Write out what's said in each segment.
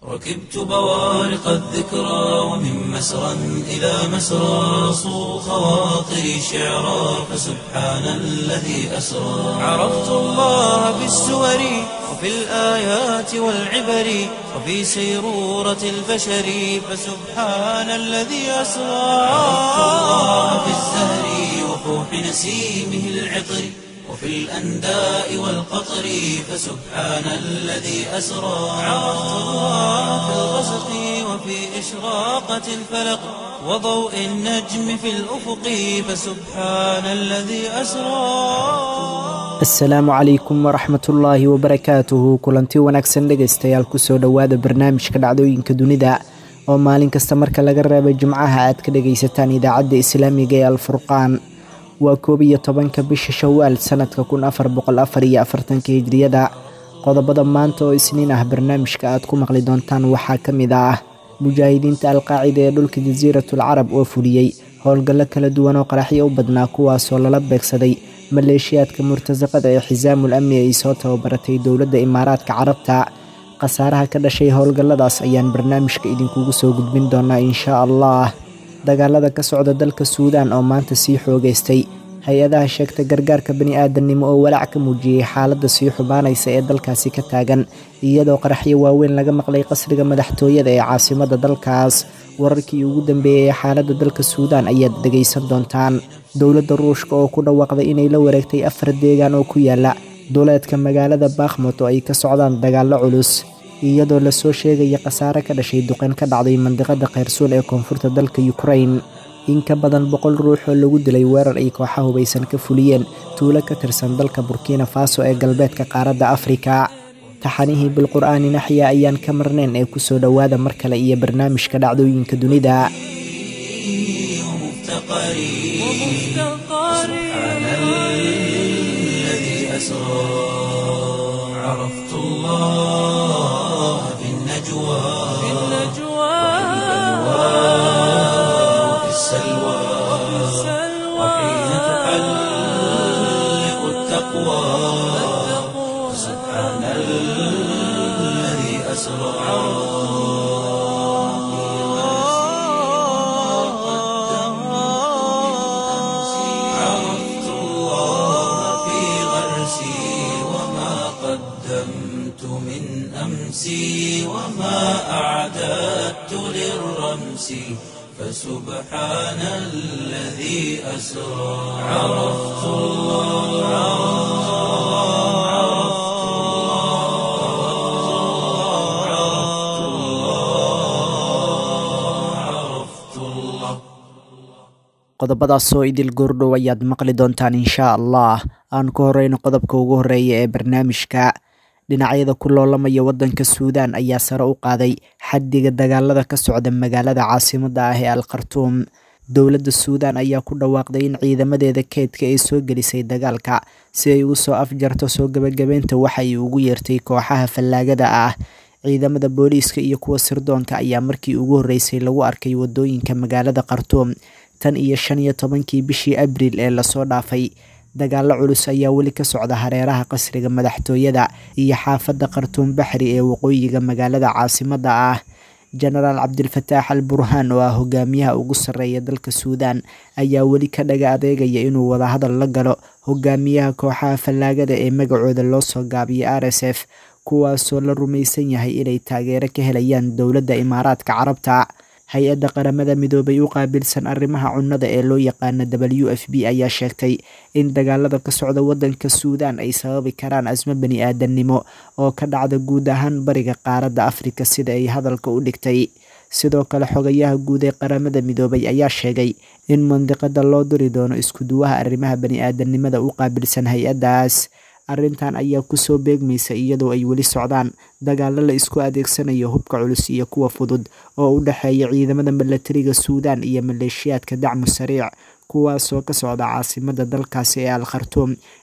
ركبت بوارق الذكرى ومن مسرى إلى مسرى صو خواطري شعرا فسبحان الذي أسرى عرفت الله بالسور وفي الآيات والعبر وفي سيرورة البشر فسبحان الذي أسرى عرفت الله بالزهر وفوح نسيمه العطر وفي الأنداء والقطر فسبحان الذي أسرى عرفت الله في الغسق وفي إشراقة الفلق وضوء النجم في الأفق فسبحان الذي أسرى asalaamu calaykum waraxmatullaahi wabarakaatuhu kulanti wanaagsan dhegaystayaal kusoo dhowaada barnaamijka dhacdooyinka dunida oo maalin kasta marka laga reebay jimcaha aad ka dhagaysataan idaacadda islaamiga ee alfurqaan waa koob iyo tobanka bisha shawaal sanadka kun afar boqol afar iyo afartanka hijriyada qodobada maanta oo isniin ah barnaamijka aad ku maqli doontaan waxaa ka mid ah mujaahidiinta alqaacida ee dhulka jasiiratul carab oo fuliyey howlgallo kala duwan oo qaraxyo u badnaa kuwaasoo lala beegsaday maleeshiyaadka murtasaqada ee xisaamul amni ay soo tababaratay dowladda imaaraadka carabta khasaaraha ka dhashay howlgalladaas ayaan barnaamijka idinkugu soo gudbin doonaa inshaa allah dagaalada ka socda dalka suudaan oo maanta sii xoogaystay hay-adaha sheegta gargaarka bani-aadamnimo oo walaac ka muujiyey xaaladda sii xubaanaysa ee dalkaasi ka taagan iyadoo qaraxyo waaweyn laga maqlay qasriga madaxtooyada ee caasimadda dalkaas wararkii ugu dambeeyey ee xaaladda dalka suudaan ayaad dhegaysan doontaan dowladda ruushka oo ku dhawaaqday inay la wareegtay afar deegaan oo ku yaala duleedka magaalada bakhmut oo ay ka socdaan dagaallo culus iyadoo lasoo sheegaya khasaare ka dhashay duqeyn ka dhacday mandiqada khayrsuul ee koonfurta dalka yukrain in ka badan boqol ruux oo lagu dilay weerar ay kooxa hubaysan ka fuliyeen tuulo ka tirsan dalka burkina faso ee galbeedka qaaradda afrika taxanihii bilqur'aani naxya ayaan ka marnayn ee kusoo dhowaada mar kale iyo barnaamijka dhacdooyinka dunida سبحان الذي أسرى عرفت الله في النجوى وفي السلوى وحين تحلق التقوى سبحان الذي أسرى عرفت الله في غرسي وما قدمت من أمسي وما أعددت للرمس فسبحان الذي أسرى عرفت الله عرفت الله عرفت الله عرفت الله qodobadaasoo idil goordhow ayaad maqli doontaan inshaa allah aan ku horeyno qodobka ugu horeeya ee barnaamijka dhinacyada ku loolamaya waddanka suudaan ayaa sare u qaaday xaddiga dagaalada ka socda magaalada caasimadda ah ee al khartuum dowladda suudaan ayaa ku dhawaaqday in ciidamadeeda keydka ay soo gelisay dagaalka si ay ugu soo afjarto soo gebagabeynta waxa ay ugu yeertay kooxaha fallaagada ah ciidamada booliiska iyo kuwa sirdoonka ayaa markii ugu horreysay lagu arkay waddooyinka magaalada khartuum tan iyo shan iyo tobankii bishii abriil ee lasoo dhaafay dagaallo culus ayaa weli ka socda hareeraha qasriga madaxtooyada iyo xaafadda khartuum baxri ee waqooyiga magaalada caasimadda ah jenaraal cabdilfataax al burhaan oo ah hogaamiyaha ugu sarreeya dalka suudaan ayaa weli ka dhaga adeegaya inuu wadahadal la galo hogaamiyaha kooxaha fallaagada ee magacooda loo soo gaabiyo r s f kuwaasoo la rumaysan yahay inay taageero ka helayaan dowladda imaaraadka carabta hay-adda qaramada midoobay u qaabilsan arrimaha cunnada ee loo yaqaana w f b ayaa sheegtay in dagaalada ka socda waddanka suudaan ay sababi karaan asmo bani aadamnimo oo ka dhacda guud ahaan bariga qaaradda afrika sida ay hadalka u dhigtay sidoo kale xogayaha guud ee qaramada midoobay ayaa sheegay in mandiqada loo diri doono iskuduwaha arrimaha bani aadamnimada u qaabilsan hay-addaas arrintan ayaa kusoo beegmaysa iyadoo ay weli socdaan dagaalo la isku adeegsanayo hubka culus iyo kuwa fudud oo u dhexeeya ciidamada milatariga suudaan iyo maleeshiyaadka dacmu sariic kuwaasoo ka socda caasimada dalkaasi ee al khartuum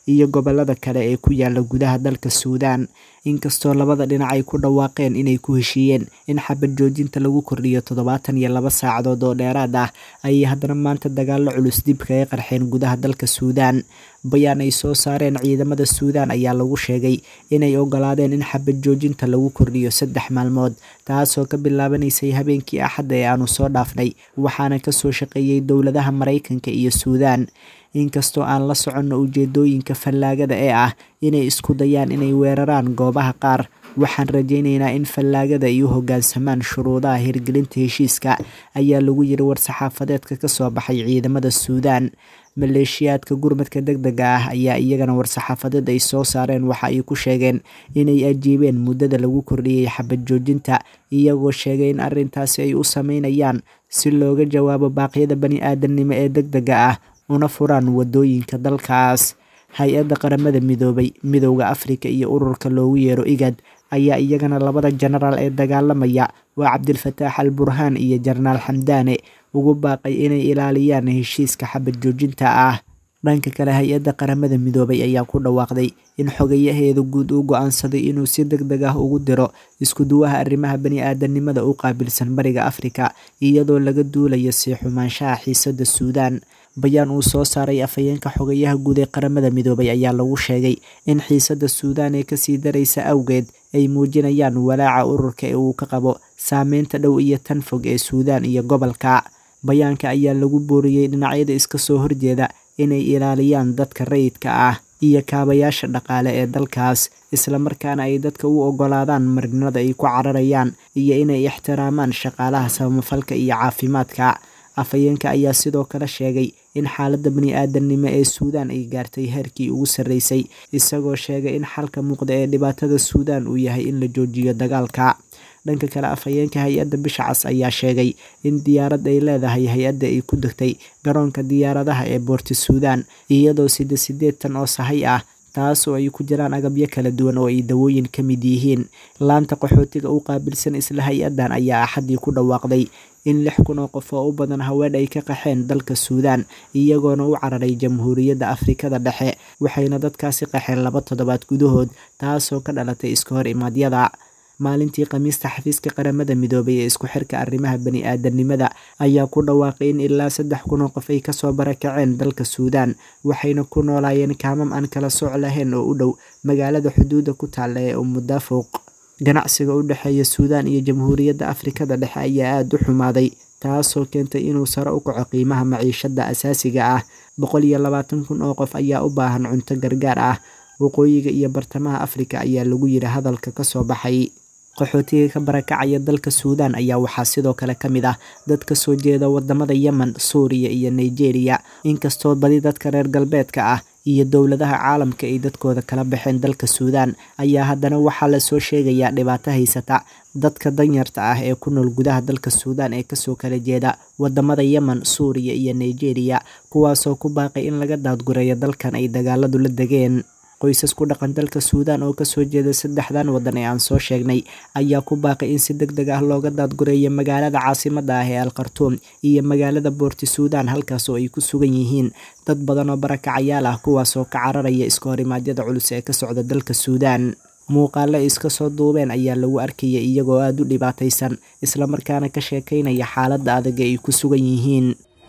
iyo gobolada kale ee ku yaala gudaha dalka suudaan inkastoo labada dhinac ay ku dhawaaqeen inay ku heshiiyeen in xabad joojinta lagu kordhiyo toddobaatan iyo laba saacadood oo dheeraad ah ayay haddana maanta dagaallo culus dib kaga qarxeen gudaha dalka suudaan bayaan ay soo saareen ciidamada suudaan ayaa lagu sheegay inay ogolaadeen in xabad joojinta lagu kordhiyo saddex maalmood taasoo ka bilaabanaysay habeenkii axadda ee aanu soo dhaafnay waxaana kasoo shaqeeyey dowladaha maraykanka iyo suudaan inkastoo aan la soconno ujeedooyinka fallaagada ee ah inay isku dayaan inay weeraraan goobaha qaar waxaan rajaynaynaa in fallaagada ay u hoggaansamaan shuruudaha hirgelinta heshiiska ayaa lagu yiri war-saxaafadeedka kasoo baxay ciidamada suudaan maleeshiyaadka gurmadka deg dega ah ayaa iyagana war-saxaafadeed ay soo saareen waxa ay ku sheegeen inay ajiibeen muddada lagu kordhiyey xabad joojinta iyagoo sheegay in arrintaasi ay u sameynayaan si looga jawaabo baaqyada bani aadamnimo ee deg dega ah una furaan wadooyinka dalkaas hay-adda qaramada midoobay midowda afrika iyo ururka loogu yeero igad ayaa iyagana labada jenaraal ee dagaalamaya waa cabdilfataax al burhaan iyo jenaraal xamdaane ugu baaqay inay ilaaliyaan heshiiska xabad joojinta ah dhanka kale hay-adda qaramada midoobay ayaa ku dhawaaqday in xogayaheeda guud uu go-aansaday inuu si deg deg ah ugu diro iskuduwaha arrimaha bani aadanimada u qaabilsan bariga afrika iyadoo laga duulayo sii xumaanshaha xiisada suudaan bayaan uu soo saaray afhayeenka xogayaha guud ee qaramada midoobay ayaa lagu sheegay in xiisada suudaan ee kasii daraysa awgeed ay muujinayaan walaaca ururka ee uu ka qabo saameynta dhow iyo tan fog ee suudaan iyo gobolka bayaanka ayaa lagu booriyey dhinacyada iska soo horjeeda inay ilaaliyaan dadka rayidka ah iyo kaabayaasha dhaqaale ee dalkaas islamarkaana ay dadka u ogolaadaan marinada ay ku cararayaan iyo inay ixtiraamaan shaqaalaha samafalka iyo caafimaadka afhayeenka ayaa sidoo kale sheegay in xaaladda bani aadamnimo ee suudaan ay gaartay heerkii ugu sarreysay isagoo sheegay in xalka muuqda ee dhibaatada suudaan uu yahay in la joojiyo dagaalka dhanka kale afhayeenka hay-adda bisha cas ayaa sheegay in diyaarad ay leedahay hay-adda ay ku degtay garoonka diyaaradaha ee boorti suudaan iyadoo sida sideetan oo sahay ah taasoo ay ku jiraan agabyo kala duwan oo ay dawooyin ka mid yihiin laanta qaxootiga u qaabilsan isla hay-addan ayaa axaddii ku dhawaaqday in lix kun oo qof oo u badan haween ay ka qaxeen dalka suudaan iyagoona u cararay jamhuuriyadda afrikada dhexe waxayna dadkaasi qaxeen laba toddobaad gudahood taasoo ka dhalatay iska hor imaadyada maalintii khamiista xafiiska qaramada midoobay ee isku xirka arrimaha bani aadanimada ayaa ku dhawaaqay in ilaa saddex kun oo qof ay kasoo barakaceen dalka suudaan waxayna ku noolaayeen kaamam aan kala sooc lahayn oo u dhow magaalada xuduudda ku taalla ee umudaafuuq ganacsiga u dhexeeya suudaan iyo jamhuuriyadda afrikada dhexe ayaa aada u xumaaday taasoo keentay inuu sare u kaco qiimaha maciishada asaasiga ah boqol iyo labaatan kun oo qof ayaa u baahan cunto gargaar ah waqooyiga iyo bartamaha afrika ayaa lagu yiri hadalka kasoo baxay qaxootiga ka barakacaya dalka suudaan ayaa waxaa sidoo kale ka mid ah dad ka soo jeeda wadamada yemen suuriya iyo nigeria inkastoo badi dadka reer galbeedka ah iyo dowladaha caalamka ay dadkooda kala baxeen dalka suudaan ayaa haddana waxaa lasoo sheegayaa dhibaato haysata dadka danyarta ah ee ku nool gudaha dalka suudaan ee kasoo kala jeeda wadamada yemen suuriya iyo nigeria kuwaasoo ku baaqay in laga daadgureeyo dalkan ay dagaaladu la degeen qoysas ku dhaqan dalka suudaan oo kasoo jeeda saddexdan waddan ee aan soo sheegnay ayaa ku baaqay in si deg deg ah looga daadgureeyo magaalada caasimada ah ee al khartuum iyo magaalada boorti suudaan halkaas oo ay ku sugan yihiin dad badan oo barakacayaal ah kuwaasoo ka cararaya iska horimaadyada culus ee ka socda dalka suudaan muuqaale ay iska soo duubeen ayaa lagu arkaya iyagoo aada u dhibaataysan islamarkaana ka sheekaynaya xaaladda adag ee ay ku sugan yihiin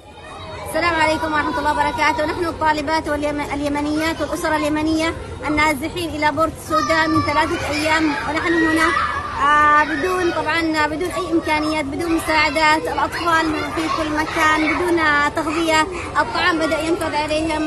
السلام عليكم ورحمة الله وبركاته نحن الطالبات واليمنيات والأسرة اليمنية النازحين إلى بورت السودان من ثلاثة أيام ونحن هنا آه بدون طبعا بدون أي إمكانيات بدون مساعدات الأطفال في كل مكان بدون تغذية الطعام بدأ ينفذ عليهم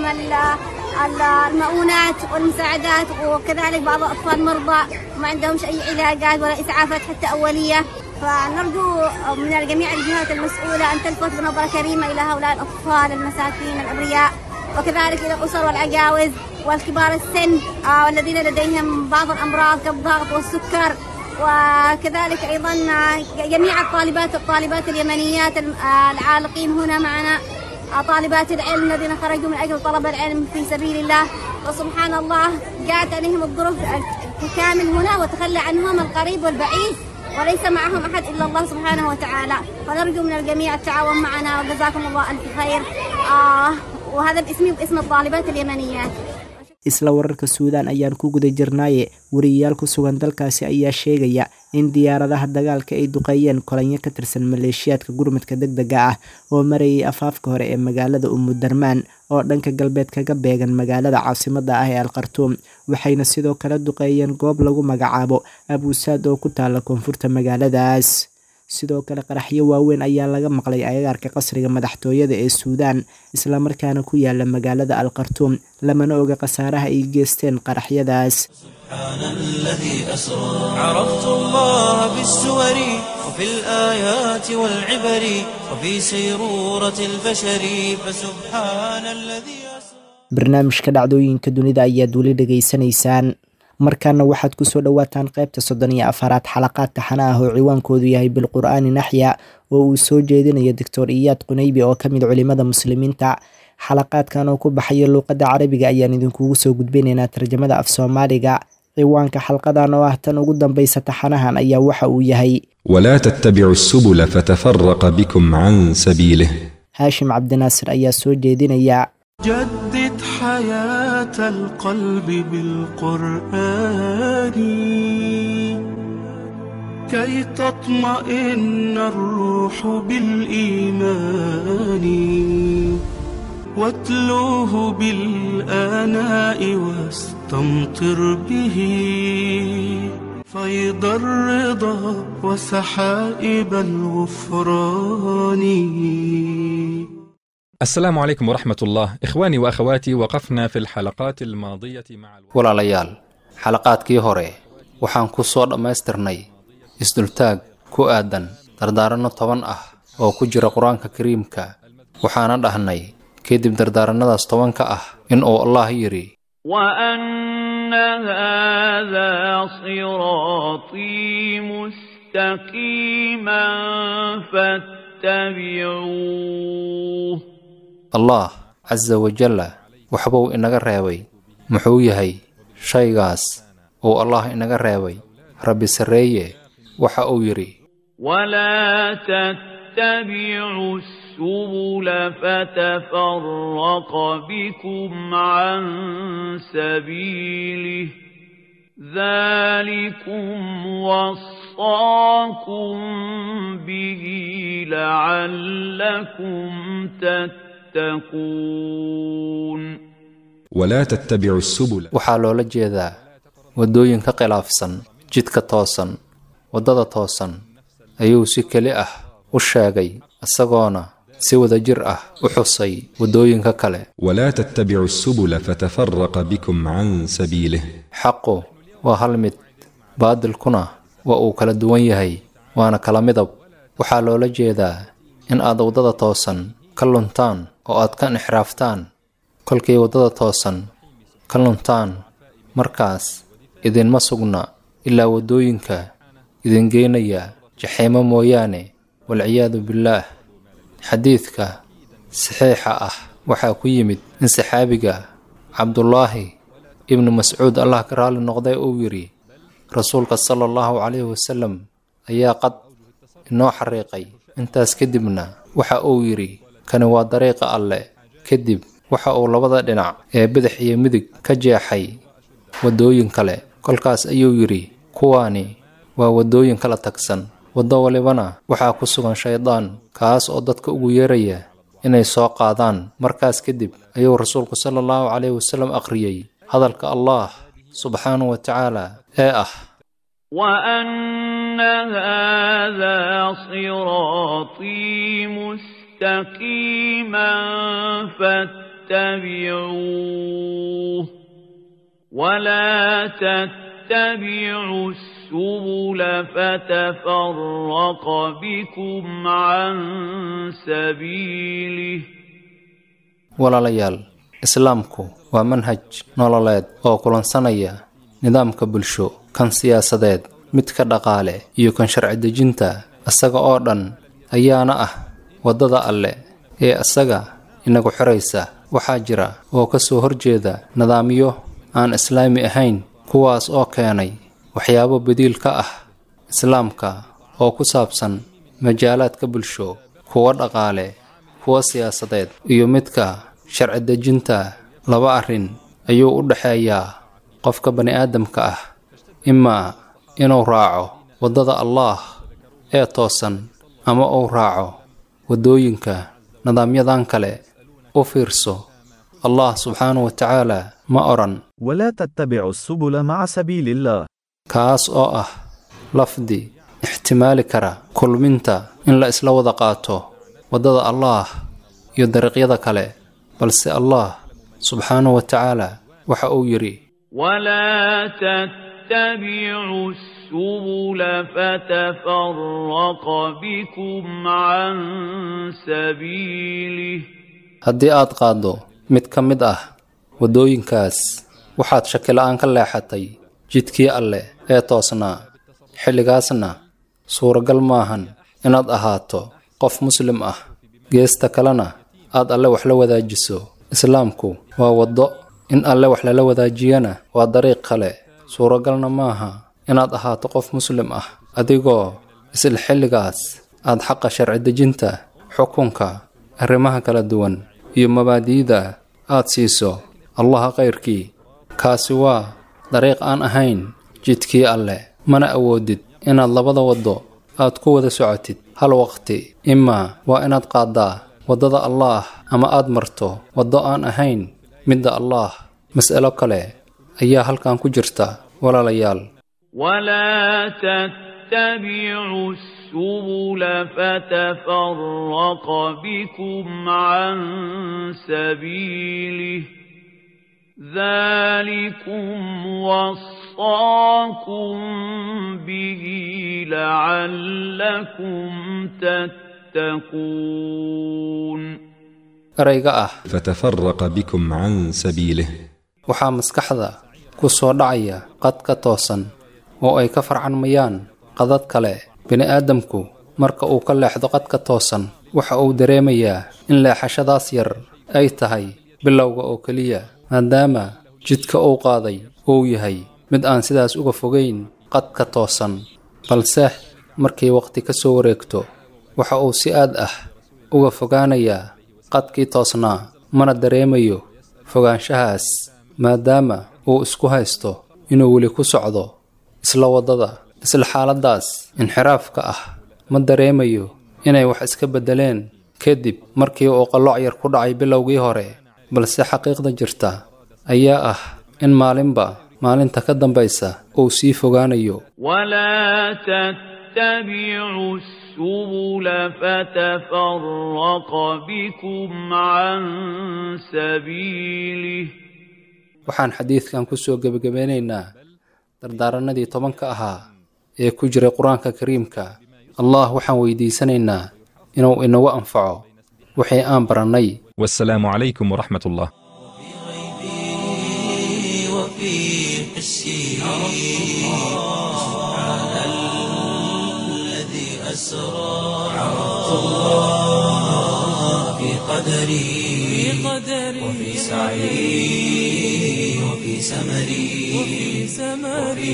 المؤونات والمساعدات وكذلك بعض الأطفال مرضى ما عندهمش أي علاجات ولا إسعافات حتى أولية فنرجو من جميع الجهات المسؤولة أن تلفت بنظرة كريمة إلى هؤلاء الأطفال المساكين الأبرياء وكذلك إلى الأسر والعجاوز والكبار السن والذين لديهم بعض الأمراض كالضغط والسكر وكذلك أيضا جميع الطالبات الطالبات اليمنيات العالقين هنا معنا طالبات العلم الذين خرجوا من أجل طلب العلم في سبيل الله وسبحان الله جاءت عليهم الظروف كامل هنا وتخلى عنهم القريب والبعيد وليس معهم أحد إلا الله سبحانه وتعالى فنرجو من الجميع التعاون معنا وجزاكم الله ألف خير آه وهذا باسمي وباسم الطالبات اليمنيات isla wararka suudaan ayaan ku guda jirnaaye wariyayaal ku sugan dalkaasi ayaa sheegaya in diyaaradaha dagaalka ay duqeeyeen kolanyo ka tirsan maleeshiyaadka gurmadka deg dega ah oo marayay afaafka hore ee magaalada umudarmaan oo dhanka galbeed kaga beegan magaalada caasimada ah ee alkhartuum waxayna sidoo kale duqeeyeen goob lagu magacaabo abuusaad oo ku taala koonfurta magaaladaas sidoo kale qaraxyo waaweyn ayaa laga maqlay agagaarka qasriga madaxtooyada ee suudaan islamarkaana ku yaala magaalada alkhartuum lamana oga khasaaraha ay geysteen qaraxyadaas سبحان الذي أسرى عرفت الله بالسور وفي الآيات والعبر وفي سيرورة البشر فسبحان الذي أسرى barnaamijka dhacdooyinka dunida ayaad weli dhegaysanaysaan markaana waxaad kusoo dhowaataan qaybta soddon iyo afaraad xalaqaad taxana ah oo ciwaankoodu yahay bilqur'aani naxya oo uu soo jeedinayo doctor iyaad qunaybi oo ka mid culimada muslimiinta xalaqaadkan oo ku baxaya luuqadda carabiga ayaan idinkugu soo gudbinaynaa tarjamada af soomaaliga ciwaanka xalqadan oo ah tan ugu dambaysa taxanahan ayaa waxa uu yahay ولا تتبعوا السبل فتفرق بكم عن سبيله haashim cabdinaasir ayaa soo jeedinaya جدد حياة القلب بالقرآن كي تطمئن الروح بالإيمان واتلوه بالآناء واستمطر به فيض الرضا وسحائب الغفران السلام عليكم ورحمة الله إخواني وأخواتي وقفنا في الحلقات الماضية مع الو... walaalayaal xalaqaadkii hore waxaan ku soo dhammaystirnay isdultaag ku aadan dardaaranno toban ah oo ku jira qur-aanka kariimka waxaana dhahnay kadib dardaaranadaas tobanka ah in uu allah yidhi وأن هذا صراطي مستقيما فاتبعوه allah casa wajalla waxbuu inaga reebay muxuu yahay shaygaas uu allah inaga reebay rabbi sarreeye waxa uu yidhi ولا تتبعوا السبل فتفرق بكم عن سبيله ذلكم وصاكم به لعلكم تتقون ولا تتبعوا السبل waxaa loola jeedaa waddooyin ka khilaafsan jidka toosan waddada toosan ayuu si keli ah u sheegay isagoona si wadajir ah u xusay waddooyinka kale ولا تتبعوا السبل فتفرق بكم عن سبيله xaqu waa hal mid baadilkuna waa uu kala duwan yahay waana kala midab waxaa loola jeedaa in aad waddada toosan ka luntaan oo aad ka inxiraaftaan kolkay waddada toosan ka luntaan markaas idinma sugna ilaa waddooyinka idin geynaya jaxiimo mooyaane walciyaadu billaah xadiidka saxiixa ah waxaa ku yimid in saxaabiga cabdulaahi ibnu mascuud allah ka raalli noqday uu yidhi rasuulka sala allahu calayhi wasalam ayaa qad inoo xariiqay intaas kadibna waxa uu yidhi kani waa dariiqa alle kadib waxa uu labada dhinac ee bidix iyo midig ka jeexay waddooyin kale kolkaas ayuu yidhi kuwaani waa waddooyin kala tagsan waddo walibana waxaa ku sugan shaydaan kaas oo dadka ugu yeeraya inay soo qaadaan markaas kadib ayuu rasuulku sala allahu calayhi wasalam akhriyey hadalka allah subxaanahu wa tacaala ee ah وأن هذا صراطي مستقيما فاتبعوه ولا تتبعوا السبل فتفرق بكم عن سبيله walaalayaal islaamku waa manhaj nololeed oo kulansanaya nidaamka bulsho kan siyaasadeed midka dhaqaale iyo kan sharci dejinta isaga oo dhan ayaana ah waddada alle ee isaga inagu xiraysa waxaa jira oo ka soo horjeeda nidaamyo aan islaami ahayn kuwaas oo keenay waxyaabo badiil ka ah islaamka oo ku saabsan majaalaadka bulsho kuwa dhaqaale kuwa siyaasadeed iyo midka sharci dejinta laba arrin ayuu u dhexeeyaa qofka bani aadamka ah imaa inuu raaco waddada allaah ee toosan ama uu raaco waddooyinka nidaamyadan kale u fiirso allah subxaanahu wa tacaala ma odhan ولا تتبعوا السبل مع سبيل الله kaas oo ah lafdi ixtimaali kara kulminta in la isla wada qaato waddada allaah iyo dariiqyada kale balse allah subxaanahu wa tacaala waxa uu yidhi ولا تتبعوا السبل فتفرق بكم عن سبيله haddii aad qaaddo mid ka mid ah waddooyinkaas waxaad shakila'aan ka leexatay jidkii alle ee toosnaa xilligaasna suuragal maahan inaad ahaato qof muslim ah geesta kalena aad alle wax la wadaajiso islaamku waa waddo in alle wax lala wadaajiyana waa dariiq kale suuragalna maaha inaad ahaato qof muslim ah adigoo isla xilligaas aad xaqa sharci dejinta xukunka arrimaha kala duwan iyo mabaadi'da aad siiso allaha kayrkii kaasi waa dariiq aan ahayn jidkii alle mana awoodid inaad labada waddo aad ku wada socotid hal waqti imaa waa inaad qaaddaa waddada allaah ama aad marto waddo aan ahayn midda allaah mas'alo kale ayaa halkan ku jirta walaalayaal ولا تتبعوا السبل فتفرق بكم عن سبيله ذلكم وصاكم به لعلكم تتقون erayga ah فتفرق بكم عن سبيله waxaa maskaxda ku soo dhacaya qadka toosan oo ay ka farcanmayaan qadad kale bini'aadamku marka uu ka leexdo qadka toosan waxa uu dareemayaa in leexashadaas yar ay tahay bilowga oo keliya maadaama jidka uu qaaday uu yahay mid aan sidaas uga fogayn qadka toosan balse markay waqti ka soo wareegto waxa uu si aad ah uga fogaanayaa qadkii toosnaa mana dareemayo fogaanshahaas maadaama uu isku haysto inuu weli ku socdo isla waddada isla xaaladdaas inxiraafka ah ma dareemayo inay wax iska beddeleen kadib markii uu qalooc yar ku dhacay bilowgii hore balse xaqiiqda jirta ayaa ah in maalinba maalinta ka dambaysa uu sii fogaanayo ولا تتبعوا السبل فتفرق بكم عن سبيله waxaan xadiidkan ku soo gebagabeynaynaa dardaaranadii tobanka ahaa ee ku jiray qur-aanka kariimka allah waxaan weydiisanaynaa inuu inagu anfaco wixii aan barannay والسلام عليكم ورحمة الله وفي حسي سبحان الذي أسرى عرفت الله في قدري وفي سعي وفي سمري وفي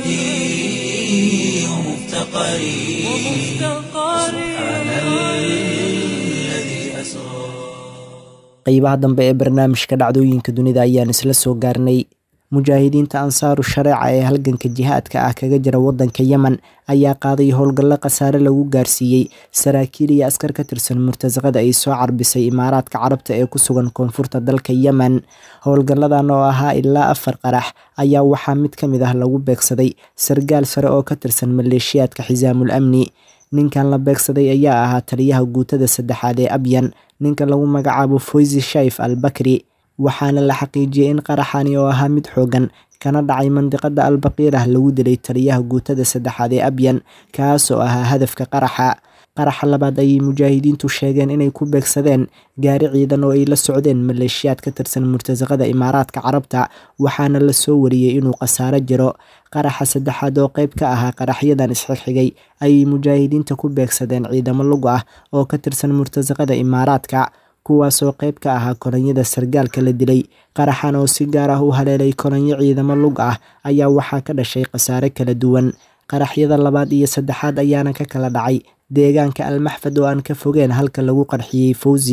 وجدي ومفتقري سبحان الذي أسرى qeybaha dambe ee barnaamijka dhacdooyinka dunida ayaan isla soo gaarnay mujaahidiinta ansaaru shareeca ee halganka jihaadka ah kaga jira wadanka yemen ayaa qaaday howlgallo khasaare lagu gaarsiiyey saraakiil iyo askar ka tirsan murtasaqada ay soo carbisay imaaraadka carabta ee ku sugan koonfurta dalka yemen howlgalladan oo ahaa ilaa afar qarax ayaa waxaa mid ka mid ah lagu beegsaday sargaal sare oo ka tirsan maleeshiyaadka xisaamul amni ninkan la beegsaday ayaa ahaa taliyaha guutada saddexaad ee abyan ninka lagu magacaabo foysi shaif al bakri waxaana la xaqiijiyey in qaraxani oo ahaa mid xoogan kana dhacay mandiqada albaqiirah lagu dilay taliyaha guutada saddexaad ee abyan kaasoo ahaa hadafka qaraxa qaraxa labaad ayay mujaahidiintu sheegeen inay ku beegsadeen gaari ciidan oo ay la socdeen maleeshiyaad ka tirsan murtasaqada imaaraadka carabta waxaana la soo wariyey inuu khasaaro jiro qaraxa saddexaad oo qayb ka ahaa qaraxyadan isxigxigay ayay mujaahidiinta ku beegsadeen ciidamo lug ah oo ka tirsan murtasaqada imaaraadka kuwaasoo qayb ka ahaa kolonyada sargaalka la dilay qaraxan oo si gaar ah u haleelay kolonyo ciidamo lug ah ayaa waxaa ka dhashay khasaare kala duwan qaraxyada labaad iyo saddexaad ayaana ka kala dhacay deegaanka almaxfad oo aan ka fogeen halka lagu qarxiyey fawzi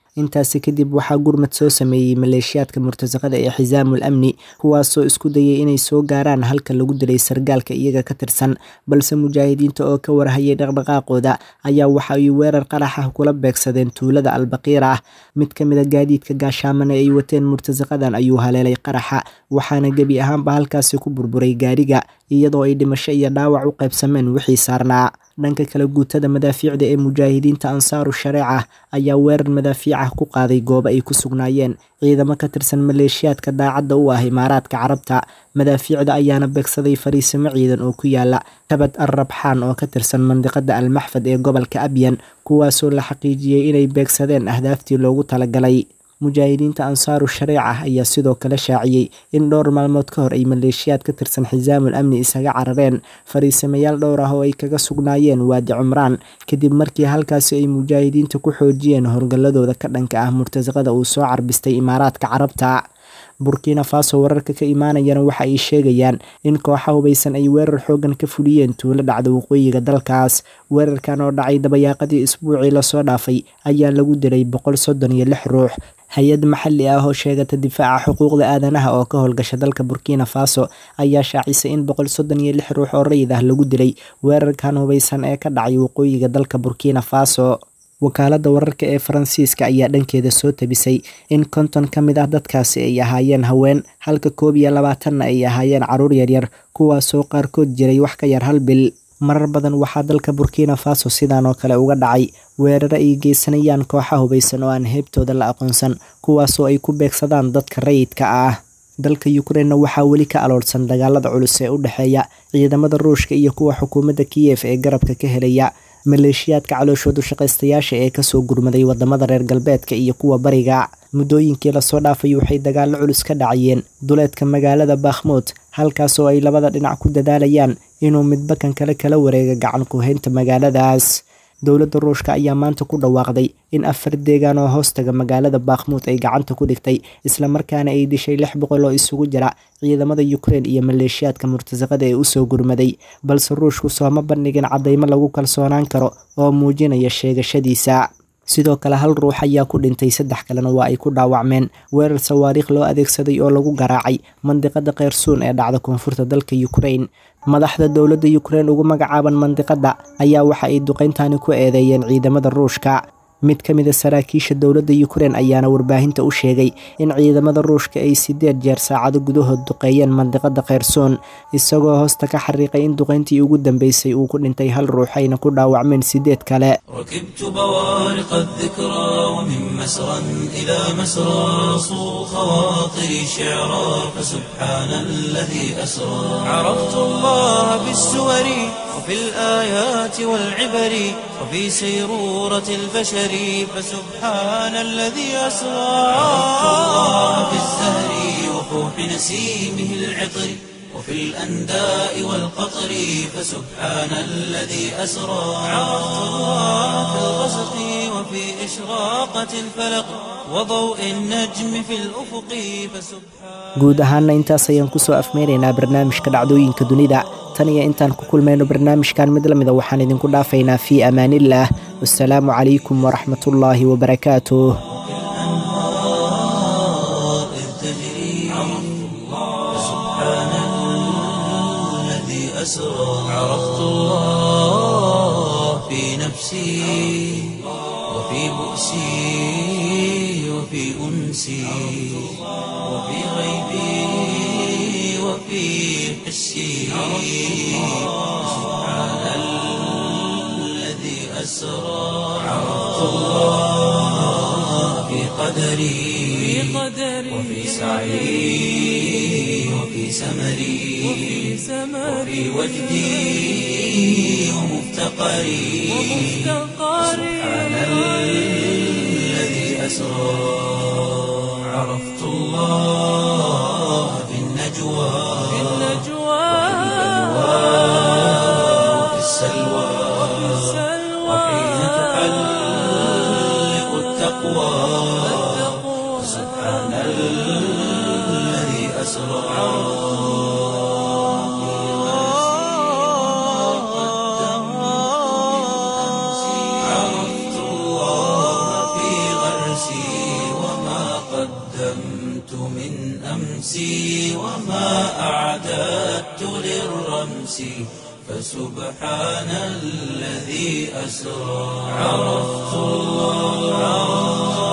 intaasi kadib waxaa gurmad soo sameeyey maleeshiyaadka murtasaqada ee xisaamul amni kuwaasoo isku dayay inay soo gaaraan halka lagu dilay sargaalka iyaga ka tirsan balse mujaahidiinta oo ka warhayay dhaqdhaqaaqooda ayaa waxa ay weerar qarax ah kula beegsadeen tuulada albaqiir ah mid ka mid a gaadiidka gaashaamane ay wateen murtasaqadan ayuu haleelay qaraxa waxaana gebi ahaanba halkaasi ku burburay gaariga iyadoo ay dhimasho iyo dhaawac u qaybsameen wixii saarnaa dhanka kale guutada madaafiicda ee mujaahidiinta ansaaru shareeca ayaa weerar madaafiic ah ku qaaday goobo ay ku sugnaayeen ciidamo ka tirsan maleeshiyaadka daacadda u ah imaaraadka carabta madaafiicda ayaana beegsaday fariisimo ciidan oo ku yaala kabad al rabxaan oo ka tirsan mandiqada almaxfad ee gobolka abyan kuwaasoo la xaqiijiyey inay beegsadeen ahdaaftii loogu talagalay mujaahidiinta ansaaru shareeca ayaa sidoo kale shaaciyey in dhowr maalmood ka hor ay maleeshiyaad ka tirsan xisaamul amni isaga carareen fariisamayaal dhowr ah oo ay kaga sugnaayeen waadi cumraan kadib markii halkaasi ay mujaahidiinta ku xoojiyeen howlgalladooda ka dhanka ah murtasaqada uu soo carbistay imaaraadka carabta burkina faso wararka ka imaanayana waxa ay sheegayaan in kooxa hubaysan ay weerar xoogan ka fuliyeen tuulo dhacda waqooyiga dalkaas weerarkan oo dhacay dabayaaqadii isbuucii lasoo dhaafay ayaa lagu dilay boqol soddon iyo lix ruux hay-ad maxalli ah oo sheegata difaaca xuquuqda aadanaha oo ka howlgasha dalka burkina faso ayaa shaacisay in boqol soddon iyo lix ruux oo rayid ah lagu dilay weerarkan hubaysan ee ka dhacay waqooyiga dalka burkina faso wakaaladda wararka ee faransiiska ayaa dhankeeda soo tabisay in konton ka mid ah dadkaasi ay ahaayeen haween halka koob iyo labaatanna ay ahaayeen caruur yaryar kuwaasoo qaarkood jiray wax ka yar hal bil marar badan waxaa dalka burkina faso sidaan oo kale uga dhacay weeraro ay geysanayaan kooxa hubaysan oo aan heebtooda la aqoonsan kuwaasoo ay ku beegsadaan dadka rayidka ah dalka yukrainna waxaa weli ka aloorsan dagaalada culus ee u dhexeeya ciidamada ruushka iyo kuwa xukuumadda kiyef ee garabka ka helaya maleeshiyaadka calooshoodu shaqaystayaasha ee kasoo gurmaday wadamada reer galbeedka iyo kuwa bariga muddooyinkii lasoo dhaafay waxay dagaallo culus ka dhacayeen duleedka magaalada bakhmuud halkaasoo ay labada dhinac ku dadaalayaan inuu midba kan kale kala wareega gacan ku-haynta magaaladaas dowladda ruushka ayaa maanta ku dhawaaqday in afar deegaan oo hoostaga magaalada bakhmuud ay gacanta ku dhigtay islamarkaana ay dishay lix boqol oo isugu jira ciidamada ukrein iyo maleeshiyaadka murtasaqada ee usoo gurmaday balse ruushku sooma bandhigin caddaymo lagu kalsoonaan karo oo muujinaya sheegashadiisa sidoo kale hal ruux ayaa ku dhintay saddex kalena waa ay ku dhaawacmeen weerar sawaariikh loo adeegsaday oo lagu garaacay mandiqada kheyrsuun ee dhacda koonfurta dalka ukrain madaxda dowladda ukrein ugu magacaaban mandiqada ayaa waxa ay duqeyntani ku eedeeyeen ciidamada ruushka mid ka mida saraakiisha dowladda ukrein ayaana warbaahinta u sheegay in ciidamada ruushka ay sideed jeer saacado gudahood duqeeyeen mandiqada kheyrsoon isagoo hoosta ka xariiqay in duqeyntii ugu dambeysay uu ku dhintay hal ruux ayna ku dhaawacmeen sideed kale ركبت بوارق الذكرى ومن مسرى إلى مسرى صو خواطري شعرا فسبحان الذي أسرى عرفت الله بالسور وفي الآيات والعبر وفي سيرورة البشر فسبحان الذي أسرى عرفت الله بالزهر وفوح نسيمه العطر وفي الأنداء والقطر فسبحان الذي أسرى عرفت الله في الغسق وفي إشراقة الفلق وضوء النجم في الأفق فسبحان guud ahaana intaas ayaan kusoo afmeynaynaa barnaamijka dhacdooyinka dunida tan iyo intaan ku kulmayno barnaamijkan mid lamida waxaan idinku dhaafaynaa fii amaaniillah wasalaamu calaykum waraxmatullaahi wabarakaatuh الأنهار إذ تجري فسبحان الذي أسرى عرفت الله في نفسي وفي بؤسي وفي أنسي وفي غيبي وفي حسي سبحان الذي أسرى عرفت الله في قدري وفي سعي وفي سمري وفي وجدي ومفتقري سبحان الذي أسرى عرفت الله في النجوى وفي السلوى وحين تحلق التقوى سبحان الذي أسرى عرفت الله في غرسي أمسي وما أعددت للرمس فسبحان الذي أسرى عرفت الله